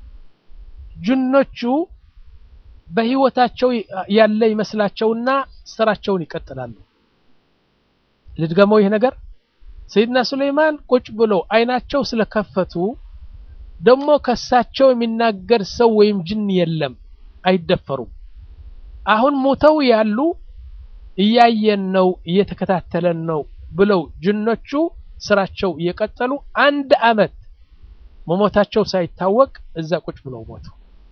ጅኖቹ በህይወታቸው ያለ ይመስላቸውና ስራቸውን ይቀጥላሉ። ልድገመው ይህ ነገር ሰይድና ሱለይማን ቁጭ ብሎ አይናቸው ስለከፈቱ ደግሞ ከሳቸው የሚናገር ሰው ወይም ጅን የለም፣ አይደፈሩም። አሁን ሞተው ያሉ እያየን ነው እየተከታተለን ነው ብለው ጅኖቹ ስራቸው እየቀጠሉ አንድ አመት መሞታቸው ሳይታወቅ እዛ ቁጭ ብለው ሞቱ።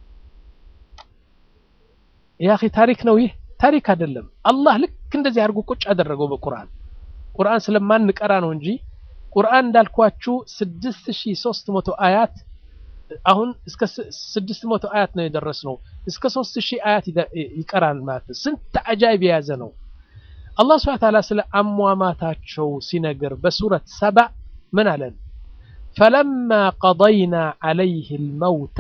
ያኺ ታሪክ ነው ይህ ታሪክ አይደለም። አላህ ልክ እንደዚህ አድርጎ ቁጭ አደረገው በቁርአን ቁርአን ስለማንቀራ ነው እንጂ ቁርአን እንዳልኳችሁ 6300 አያት አሁን እስከ 600 አያት ነው የደረስነው። እስከ 3000 አያት ይቀራል ማለት ነው። ስንት አጃይብ የያዘ ነው። አላህ ሱብሓነሁ ወተዓላ ስለ አሟማታቸው ሲነግር በሱረት ሰባ ምን አለን? ፈለማ ቀضይና ዐለይህ ልመውተ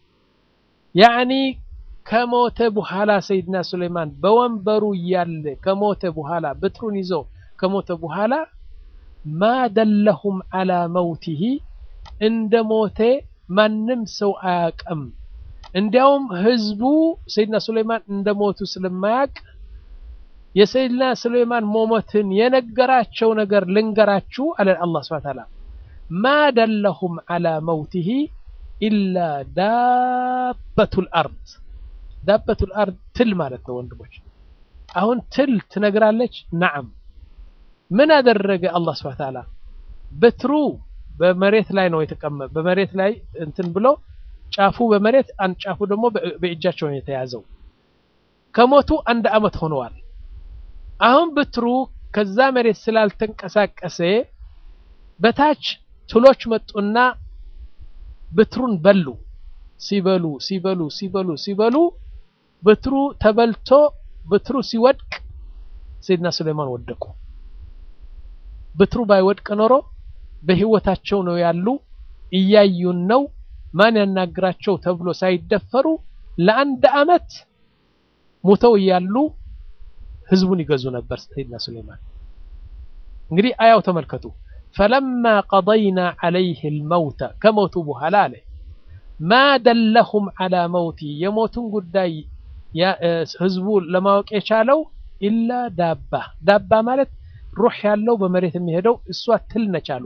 ያዕኒ ከሞተ በኋላ ሰይድና ሱለይማን በወንበሩ እያለ ከሞተ በኋላ ብትሩን ይዞ ከሞተ በኋላ ማ ደለሁም ዐላ መውቲሂ እንደ ሞተ ማንም ሰው አያቅም። እንዲያውም ህዝቡ ሰይድና ሱለይማን እንደ ሞቱ ስለማያቅ የሰይድና ሱለይማን መሞትን የነገራቸው ነገር ልንገራችሁ አለ አላህ ሱብሓነሁ ወተዓላ ማ ደለሁም ዐላ መውቲሂ ኢላ ዳበቱል አርድ ዳበቱል አርድ ትል ማለት ነው ወንድሞች። አሁን ትል ትነግራለች። ነዓም ምን አደረገ አላህ ሱብሓነሁ ወተዓላ በትሩ በመሬት ላይ ነው የተቀመጠ በመሬት ላይ እንትን ብሎ ጫፉ በመሬት አንድ ጫፉ ደግሞ በእጃቸው ነው የተያዘው። ከሞቱ አንድ አመት ሆነዋል። አሁን ብትሩ ከዛ መሬት ስላልተንቀሳቀሰ በታች ትሎች መጡና ብትሩን በሉ። ሲበሉ ሲበሉ ሲበሉ ሲበሉ ብትሩ ተበልቶ ብትሩ ሲወድቅ ሰይድና ሱለይማን ወደቁ። ብትሩ ባይወድቅ ኖሮ በህይወታቸው ነው ያሉ፣ እያዩን ነው፣ ማን ያናግራቸው ተብሎ ሳይደፈሩ ለአንድ አመት ሙተው እያሉ ህዝቡን ይገዙ ነበር ሰይድና ሱለይማን። እንግዲህ አያው ተመልከቱ። ፈለማ ቀضይና ዐለይህ ልመውተ ከሞቱ በኋላ አለ ማ ደለሁም ዐላ መውቲ የሞቱን ጉዳይ ህዝቡ ለማወቅ የቻለው ኢላ ዳባ ዳባ ማለት ሩህ ያለው በመሬት የሚሄደው እሷ ትል ነች አሉ።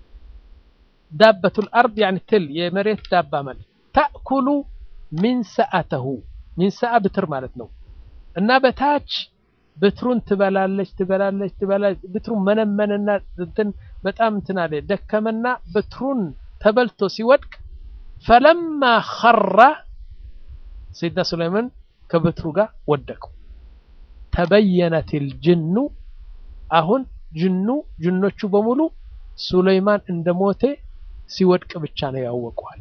ዳበቱል አርድ ያኒ ትል የመሬት ዳባ ማለት ተእኩሉ ሚን ሰአተሁ ሚን ሰአ ብትር ማለት ነው። እና በታች ብትሩን ትበላለች ትበላለች ትበላለች። ብትሩን መነመንና እንትን በጣም እንትን አለ ደከመና ብትሩን ተበልቶ ሲወድቅ ፈለማ ኸራ ሰይድና ሱለይማን ከብትሩ ጋር ወደቁ። ተበየነትል ጅኑ አሁን ጅኑ ጅኖቹ በሙሉ ሱለይማን እንደሞተ ሲወድቅ ብቻ ነው ያወቁ አለ።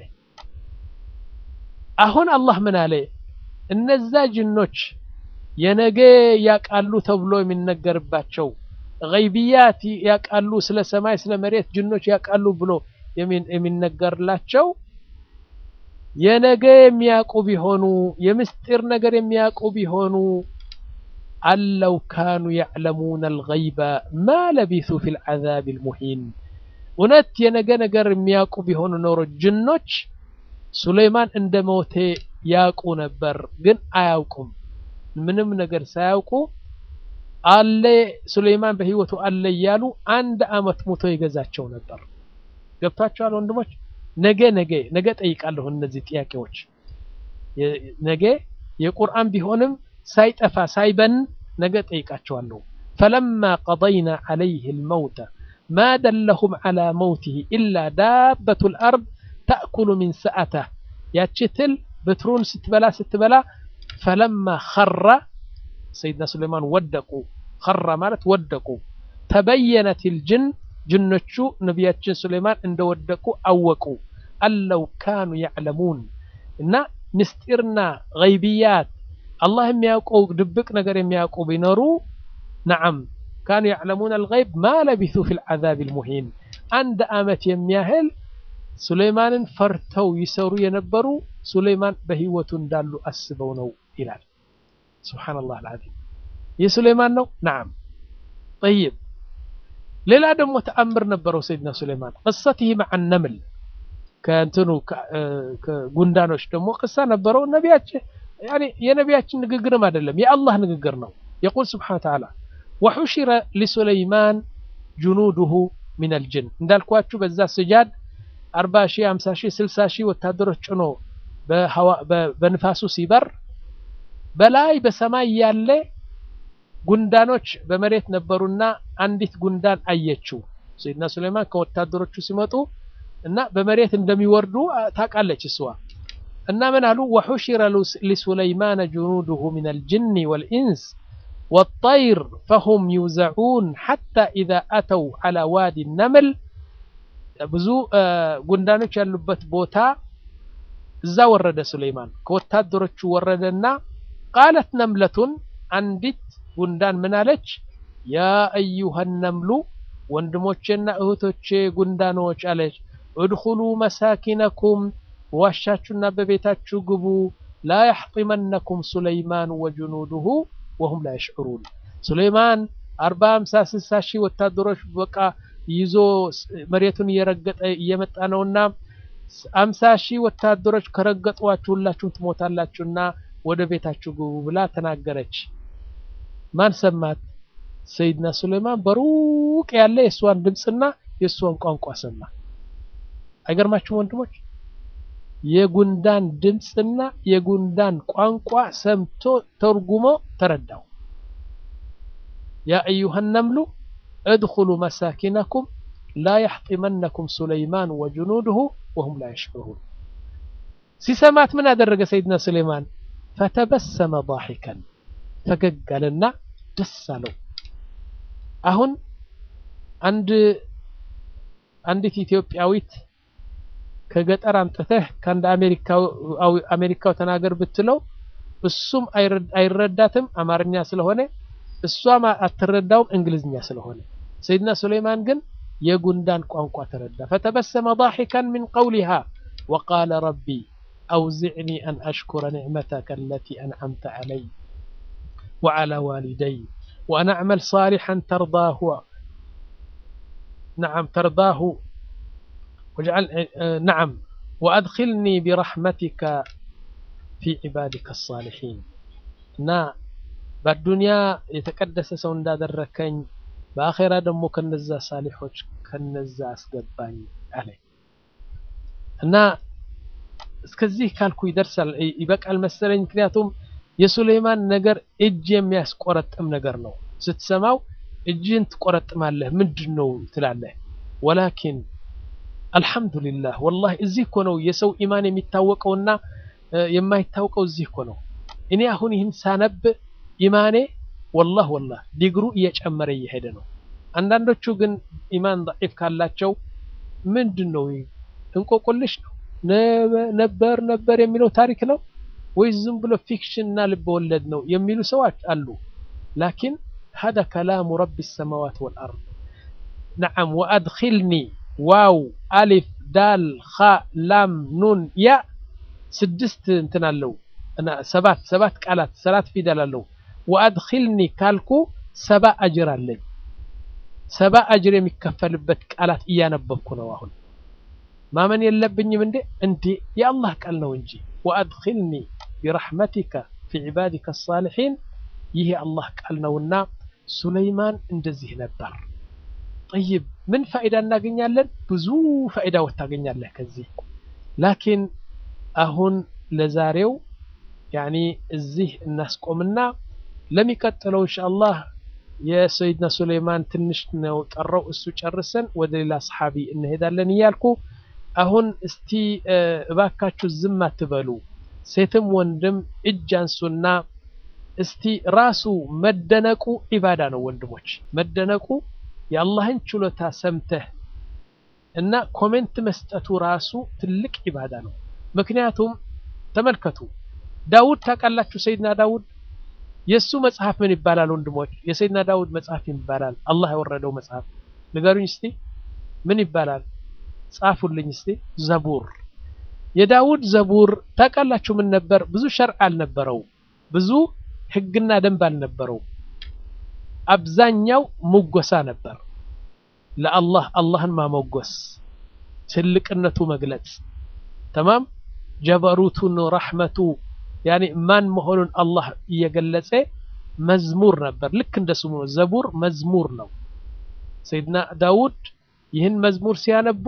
አሁን አላህ ምን አለ? እነዛ ጅኖች የነገ ያቃሉ ተብሎ የሚነገርባቸው ገይብያት ያቃሉ፣ ስለ ሰማይ ስለ መሬት ጅኖች ያቃሉ ብሎ የሚነገርላቸው የነገ የሚያውቁ ቢሆኑ የምስጢር ነገር የሚያውቁ ቢሆኑ አለው ካኑ ያዕለሙነ አልገይበ ማ ለቢሱ ፊል ዐዛቢል ሙሂን። እውነት የነገ ነገር የሚያውቁ ቢሆኑ ኖሮ ጅኖች ሱለይማን እንደ ሞቴ ያውቁ ነበር፣ ግን አያውቁም። ምንም ነገር ሳያውቁ አለ ሱለይማን በህይወቱ አለ እያሉ አንድ አመት ሞቶ ይገዛቸው ነበር። ገብቷቸዋል ወንድሞች? ነገ ነገ ነገ ጠይቃለሁ እነዚህ ጥያቄዎች ነገ የቁርአን ቢሆንም ሳይጠፋ ሳይበን ነገ ጠይቃቸዋለሁ። ፈለማ ቀضይና ዓለይህ ልመውተ ማ ደለሁም ዓላ መውትህ ኢላ ዳበቱ ልአርድ ተእኩሉ ሚን ሰአተህ ያቺ ትል በትሩን ስትበላ ስትበላ ፈለማ ኸራ ሰይድና ሱለይማን ወደቁ ኸራ ማለት ወደቁ ተበየነት ልጅን ጅኖቹ ነቢያችን ሱለይማን እንደወደቁ አወቁ አለው ካኑ ያዕለሙን እና ምስጢርና ገይብያት አላህ የሚያውቀው ድብቅ ነገር የሚያውቁ ቢኖሩ ነዓም ካኑ ያዕለሙን አልገይብ ማ ለቢቱ ፊ ልዓዛብ ልሙሂን አንድ ዓመት የሚያህል ሱለይማንን ፈርተው ይሰሩ የነበሩ ሱለይማን በህይወቱ እንዳሉ አስበው ነው ይላል ስብሓንላህ አልዓዚም ይህ ሱለይማን ነው ነዓም ጠይብ ሌላ ደግሞ ተአምር ነበረው ሰይድና ሱለይማን ቅሰትህ መዓ ነምል ከእንትኑ ከጉንዳኖች ደግሞ ቅሳ ነበረው ነቢያችን የነቢያችን ንግግርም አይደለም የአላህ ንግግር ነው የቁል ስብሓን ተዓላ ወሑሽረ ሊሱለይማን ጁኑዱሁ ምን አልጅን እንዳልኳችሁ በዛ ስጃድ አርባ ሺህ ሀምሳ ሺህ ስልሳ ሺህ ወታደሮች ጭኖ በንፋሱ ሲበር በላይ በሰማይ ያለ ጉንዳኖች በመሬት ነበሩና አንዲት ጉንዳን አየችው ሰይድና ሱለይማን ከወታደሮቹ ሲመጡ እና በመሬት እንደሚወርዱ ታውቃለች እሷ እና ምን አሉ ወሑሽረ ሊሱለይማን ጁኑዱሁ ምን አልጅን ወልኢንስ والطير فهم يوزعون حتى إذا أتوا على وادي النمل ብዙ ጉንዳኖች ያሉበት ቦታ እዛ ወረደ ሱለይማን ከወታደሮቹ ወረደና ቃለት ነምለቱን አንዲት ጉንዳን ምን አለች ያ አዩሃ ነምሉ ወንድሞቼና እህቶቼ ጉንዳኖች አለች እድኹሉ መሳኪነኩም በዋሻችሁና በቤታችሁ ግቡ ላ ያሕጢመነኩም ሱለይማን ወጅኑዱሁ ወሁም ላ የሽዑሩን ሱለይማን አርባ ሃምሳ ስልሳ ሺህ ወታደሮች በቃ ይዞ መሬቱን እየረገጠ እየመጣ ነውና አምሳ ሺህ ወታደሮች ከረገጧችሁ ሁላችሁም ትሞታላችሁና ወደ ቤታችሁ ግቡ ብላ ተናገረች ማን ሰማት ሰይድና ሱለይማን በሩቅ ያለ የእሷን ድምፅና የእሷን ቋንቋ ሰማ አይገርማችሁም ወንድሞች የጉንዳን ድምፅና የጉንዳን ቋንቋ ሰምቶ ተርጉሞ ተረዳው ያ አዩሃ ነምሉ እድኹሉ መሳኪነኩም ላ ያሕጢመነኩም ሱለይማን ወጅኑድሁ ወሁም ላ የሽዑሩን ሲሰማት ምን አደረገ ሰይድና ሱለይማን ፈተበሰመ ضاحከን ፈገግ አለና ደስ አለው አሁን አንድ አንዲት ኢትዮጵያዊት ከገጠር አምጥተህ ከአንድ አሜሪካው ተናገር ብትለው እሱም አይረዳትም አማርኛ ስለሆነ እሷም አትረዳውም እንግሊዝኛ ስለሆነ ሰይድና ሱለይማን ግን የጉንዳን ቋንቋ ተረዳ ፈተበሰመ ضاحكا من قولها وقال ربي أوزعني أن أشكر نعمتك التي أنعمت علي وعلى والدي وأن أعمل صالحا ترضاه نعم ترضاه واجعل نعم وأدخلني برحمتك في عبادك الصالحين نا بالدنيا يتقدس سون دادركኝ በአኼራ ደግሞ ከነዛ ሳሊሖች ከነዛ አስገባኝ አለ እና እስከዚህ ካልኩ ይደርሳል ይበቃል መሰለኝ ምክንያቱም የሱሌይማን ነገር እጅ የሚያስቆረጥም ነገር ነው ስትሰማው እጅን ትቆረጥማለህ ምንድን ነው ትላለህ ወላኪን አልሐምዱሊላህ ወላሂ እዚህ እኮ ነው የሰው ኢማን የሚታወቀውና የማይታወቀው እዚህ እኮ ነው እኔ አሁን ይህን ሳነብ ኢማኔ ወላህ ወላህ ዲግሩ እየጨመረ እየሄደ ነው አንዳንዶቹ ግን ኢማን ضعيف ካላቸው ምንድን ነው እንቆቁልሽ ነው ነበር ነበር የሚለው ታሪክ ነው ወይ ዝም ብሎ ፊክሽን እና ልብ ወለድ ነው የሚሉ ሰዎች አሉ ላኪን هذا كلام رب السماوات والأرض نعم وأدخلني واو ألف دال خاء لام نون يا سدست انتنا له أنا سبات سبات قالات سلات في دال له وأدخلني كالكو سبا أجر لي سبا أجر የሚከፈልበት ቃላት እያነበብኩ ነው አሁን ማመን የለብኝም እንዴ እንዴ የአላህ ቃል ነው እንጂ ወአድኺልኒ ቢረሕመቲከ ፊ ዒባዲከ ሳሊሒን ይህ የአላህ ቃል ነውና ሱለይማን እንደዚህ ነበር ጠይብ ምን ፋይዳ እናገኛለን ብዙ ፋይዳዎች ታገኛለህ ከዚህ ላኪን አሁን ለዛሬው ያኒ እዚህ እናስቆምና ለሚቀጥለው ኢንሻአላህ የሰይድና ሱሌይማን ትንሽ ነው ቀረው። እሱ ጨርሰን ወደ ሌላ ሰሓቢ እንሄዳለን እያልኩ አሁን እስቲ እባካችሁ ዝም አትበሉ። ሴትም ወንድም እጅ አንሱና እስቲ ራሱ መደነቁ ዒባዳ ነው ወንድሞች፣ መደነቁ የአላህን ችሎታ ሰምተህ እና ኮሜንት መስጠቱ ራሱ ትልቅ ዒባዳ ነው። ምክንያቱም ተመልከቱ ዳውድ ታውቃላችሁ፣ ሰይድና ዳውድ የእሱ መጽሐፍ ምን ይባላል ወንድሞች? የሰይድና ዳውድ መጽሐፍ ይባላል አላህ ያወረደው መጽሐፍ ንገሩኝ እስቲ ምን ይባላል? ጻፉልኝ እስቲ። ዘቡር የዳውድ ዘቡር ታውቃላችሁ ምን ነበር? ብዙ ሸርዕ አልነበረው፣ ብዙ ህግና ደንብ አልነበረው። አብዛኛው ሙጎሳ ነበር። ለአላህ አላህን ማሞጎስ፣ ትልቅነቱ መግለጽ ተማም ጀበሩቱን ረሕመቱ ያኔ ማን መሆኑን አላህ እየገለጸ መዝሙር ነበር። ልክ እንደ ስሙ ነው። ዘቡር መዝሙር ነው። ሰይድና ዳውድ ይህን መዝሙር ሲያነቡ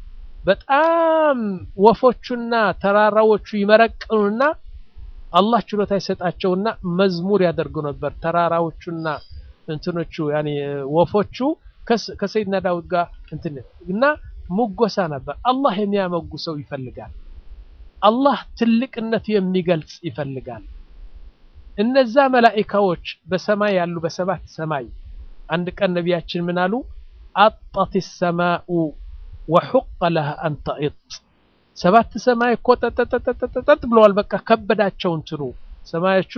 በጣም ወፎቹና ተራራዎቹ ይመረቅኑና አላህ ችሎታ ይሰጣቸውና መዝሙር ያደርጉ ነበር። ተራራዎቹና እንትኖቹ ያኔ ወፎቹ ከሰይድና ዳውድ ጋር እንትን እና ሙጎሳ ነበር። አላህ የሚያመጉሰው ይፈልጋል። አላህ ትልቅነቱ የሚገልጽ ይፈልጋል። እነዛ መላኢካዎች በሰማይ ያሉ በሰባት ሰማይ አንድ ቀን ነቢያችን ምን አሉ? አጣት ሰማኡ ወሑቀ ለሃ አን ተኢጥ ሰባት ሰማይ እኮ ጠጠጠጠጠጥ ብለዋል። በቃ ከበዳቸው እንትኑ ሰማዮቹ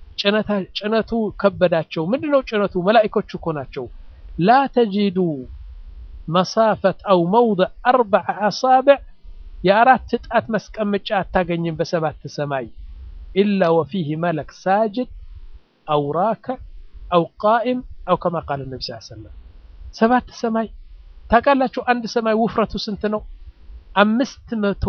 ጭነቱ ከበዳቸው። ምንድነው ጭነቱ? መላኢኮቹ እኮ ናቸው። ላ ተጂዱ መሳፈት አው መውضዕ አርበዐ አሳብዕ የአራት ጣት መስቀመጫ አታገኝም በሰባት ሰማይ ኢላ ወፊህ መለክ ሳጅድ አው ራክዕ አው ቃኢም አው ከማ ቃል ነቢ ስ ሰለም ሰባት ሰማይ ታውቃላችሁ። አንድ ሰማይ ውፍረቱ ስንት ነው? አምስት መቶ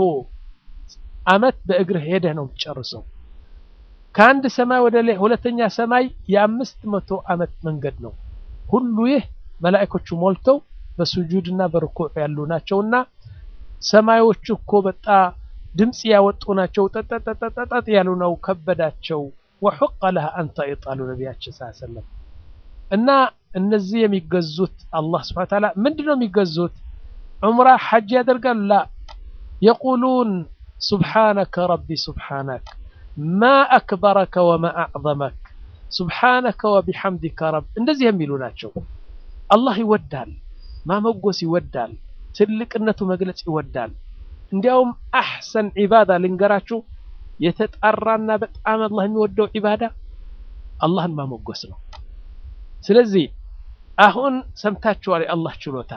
ዓመት በእግር ሄደህ ነው የምትጨርሰው። ከአንድ ሰማይ ወደ ሁለተኛ ሰማይ የአምስት መቶ ዓመት መንገድ ነው። ሁሉ ይህ መላእኮቹ ሞልተው በሱጁድና በርኩዕ ያሉ ናቸውና ሰማዮቹ እኮ በጣ ድምፅ ያወጡ ናቸው። ጠጠጠጠጠጥ ያሉ ነው። ከበዳቸው። ወሑቀ ለሃ አን ተኢጥ አሉ ነቢያችን ሰለላሁ ዐለይሂ ወሰለም። እና እነዚህ የሚገዙት አላህ ሱብሓነሁ ወተዓላ ምንድን ነው የሚገዙት? ዑምራ ሐጅ ያደርጋሉ? ላ የቁሉን ሱብሓነከ ረቢ ሱብሓነክ ማ አክበረከ ወማ አዕዘመክ ሱብሓነከ ወቢሐምዲከ ረብ እንደዚህ የሚሉ ናቸው። አላህ ይወዳል፣ ማመጎስ ይወዳል፣ ትልቅነቱ መግለጽ ይወዳል። እንዲያውም አሕሰን ዒባዳ ልንገራችሁ፣ የተጣራና በጣም አላህ የሚወደው ዒባዳ አላህን ማመጎስ ነው። ስለዚህ አሁን ሰምታችኋል የአላህ ችሎታ።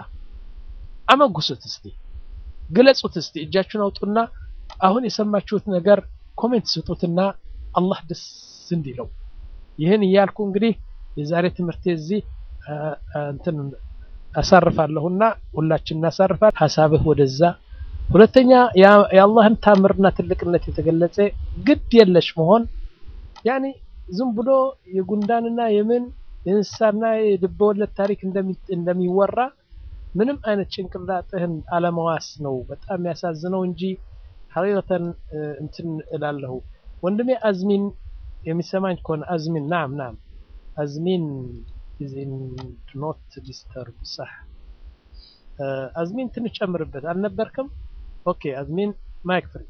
አመጉሱት እስቲ፣ ግለጹት እስቲ። እጃችሁን አውጡና አሁን የሰማችሁት ነገር ኮሜንት ስጡትና አላህ ደስ እንዲለው። ይህን እያልኩ እንግዲህ የዛሬ ትምህርቴ እዚህ እንትን አሳርፋለሁና ሁላችን እናሳርፋል። ሀሳብህ ወደዛ ሁለተኛ የአላህን ታምርና ትልቅነት የተገለጸ ግድ የለሽ መሆን ያኔ ዝም ብሎ የጉንዳንና የምን የእንስሳና የልበወለድ ታሪክ እንደሚወራ ምንም አይነት ጭንቅላጥህን አለመዋስ ነው በጣም የሚያሳዝነው እንጂ ሐቂቀተን እንትን እላለሁ ወንድሜ አዝሚን የሚሰማኝ ከሆነ አዝሚን ናም ናም አዝሚን ኢዝ ኢን ኖት ዲስተርብ ሳህ አዝሚን ትንሽ ጨምርበት አልነበርክም ኦኬ አዝሚን ማይክ ፍሪ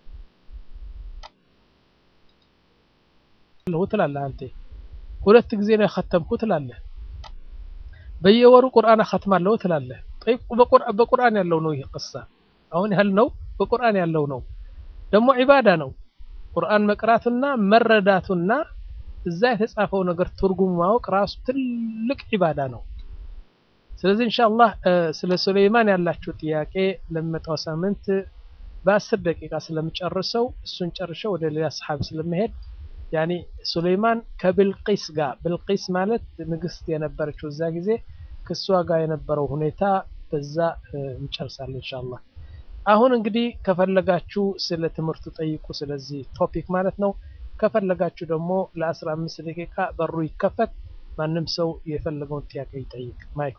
ለሁ ትላለህ አንተ ሁለት ጊዜ ነው የኸተምኩ ትላለህ በየወሩ ቁርአን አኸትማለሁ ትላለህ በቁርአን ያለው ነው ይህ ቅሳ አሁን ያልነው በቁርአን ያለው ነው ደግሞ ዒባዳ ነው ቁርአን መቅራቱና መረዳቱና እዛ የተጻፈው ነገር ትርጉም ማወቅ ራሱ ትልቅ ዒባዳ ነው ስለዚህ ኢንሻአላህ ስለ ሱለይማን ያላችሁ ጥያቄ ለሚመጣው ሳምንት በአስር ደቂቃ ስለምጨርሰው እሱን ጨርሸው ወደ ሌላ ሰሓብ ስለመሄድ ያኒ ሱለይማን ከብልቂስ ጋር ብልቂስ ማለት ንግስት የነበረችው እዛ ጊዜ ከሷ ጋር የነበረው ሁኔታ በዛ እንጨርሳለን ኢንሻአላህ አሁን እንግዲህ ከፈለጋችሁ ስለ ትምህርቱ ጠይቁ ስለዚህ ቶፒክ ማለት ነው ከፈለጋችሁ ደግሞ ለ15 ደቂቃ በሩ ይከፈት ማንም ሰው የፈለገውን ጥያቄ ይጠይቅ ማይክ